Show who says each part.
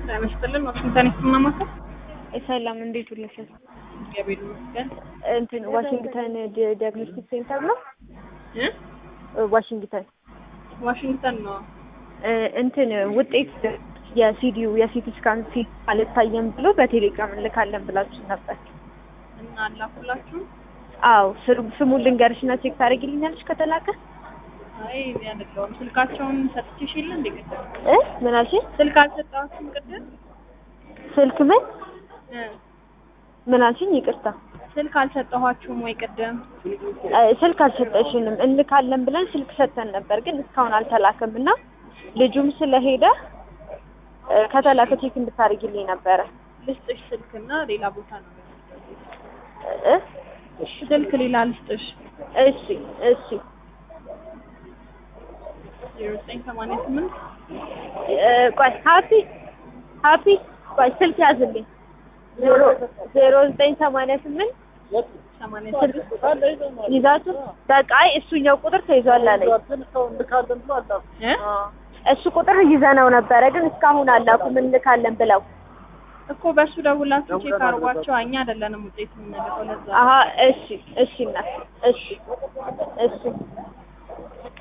Speaker 1: ጤና ይስጥልን። ዋሽንግተን ስናማከር
Speaker 2: ሰላም እንዴት ውለሻል?
Speaker 1: እግዚአብሔር ይመስገን።
Speaker 2: እንትን ዋሽንግተን ዲ- ዲያግኖስቲክ ሴንተር ነው።
Speaker 1: እ?
Speaker 2: ዋሽንግተን
Speaker 1: ዋሽንግተን ነው።
Speaker 2: እ፣ እንትን ውጤት የሲዲዩ የሲቲ ስካን ሲት አልታየም ብሎ በቴሌግራም እንልካለን ብላችሁ ነበር።
Speaker 1: እና አላኩላችሁ?
Speaker 2: አዎ ስሩ- ስሙን ልንገርሽና ቼክ ታደርጊልኛለሽ ከተላከ?
Speaker 1: አይ እኔ አይደለሁም። ስልካቸውን ሰጥቼሽ የለ እንዴ ቅድም?
Speaker 2: እ ምን አልሽኝ?
Speaker 1: ስልክ አልሰጣችሁም ቅድም?
Speaker 2: ስልክ ምን
Speaker 1: እ?
Speaker 2: ምን አልሽኝ? ይቅርታ
Speaker 1: ስልክ አልሰጠኋችሁም ወይ ቅድም?
Speaker 2: እ፣ ስልክ አልሰጠሽንም። እንልካለን ብለን ስልክ ሰጥተን ነበር፣ ግን እስካሁን አልተላከም እና ልጁም ስለሄደ እ፣ ከተላከ ቼክ እንድታደርጊልኝ ነበረ።
Speaker 1: ልስጥሽ ስልክና ሌላ ቦታ ነው
Speaker 2: እ
Speaker 1: ስልክ ሌላ ልስጥሽ።
Speaker 2: እሺ እሺ
Speaker 1: ዜሮ ዘጠኝ ሰማንያ ስምንት
Speaker 2: እ፣ ቆይ ሀፒ ሀፒ ቆይ ስልክ ያዝልኝ ዜሮ ዜሮ ዘጠኝ ሰማንያ ስምንት
Speaker 1: ሰማንያ
Speaker 2: ስልክ
Speaker 1: ስድስት
Speaker 2: ይዛችሁ በቃ አይ እሱኛው ቁጥር ተይዟል አለኝ።
Speaker 1: እ?
Speaker 2: እሱ ቁጥር ይዘነው ነበረ ግን እስካሁን አላኩም እንልካለን ብለው።
Speaker 1: እኮ በእሱ ደውላችሁ ቼክ አድርጓቸው። እኛ አይደለንም ውጤት የምንልከው ለዛ
Speaker 2: አሀ እሺ እሺ እናት እሺ እሺ